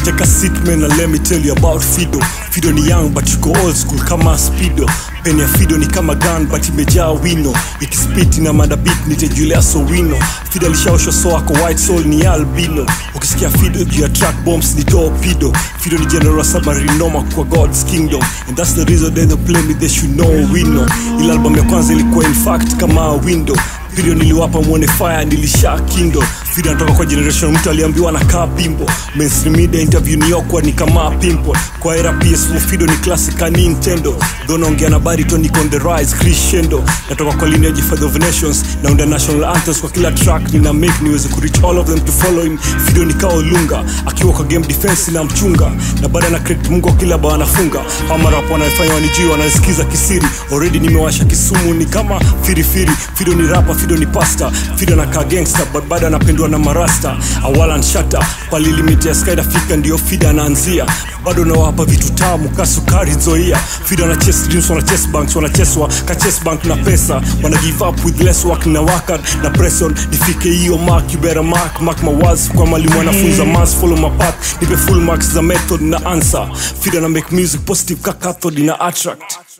take a seat man and let me tell you about fido fido ni young but yuko old school kama spido peni ya fido ni kama gun but imejaa wino ikispiti na madabit nite julius owino fido alishaoshwa so ako white soul ni albino ukisikia fido juu ya track bombs ni torpedo fido ni general submarine noma kwa god's kingdom and that's the reason they don't play me they should know we know ila album ya kwanza ilikuwa in fact kama window video niliwapa mwone fire nilisha kindo video natoka kwa generation mtu aliambiwa na kaa bimbo mainstream media interview ni awkward ni kama pimple kwa era ps4 fido ni classic ka nintendo though naongea na barito niko on the rise crescendo natoka kwa lineage father of nations naunda national anthems kwa kila track nina make niweze kureach all of them to follow him fido ni kao lunga akiwa kwa game defense na mchunga na baada na credit mungu kila bao anafunga hamarap wanafanya wanijui wanasikiza kisiri already nimewasha kisumu ni kama firifiri fido ni rapa fido ni pasta fido na kaa gangster but bado anapendwa na marasta awala nshata pali limit ya skyda fika ndio fida anaanzia bado nawapa vitu tamu kasukari zoia fido na chess dreams wana chess banks wanacheswa ka chess bank na pesa wana give up with less work na wakad na presson nifike hiyo mark you better mark mark mawaz kwa mwalimu anafunza mas follow my path nipe full marks za method na answer fido na make music positive ka cathode na attract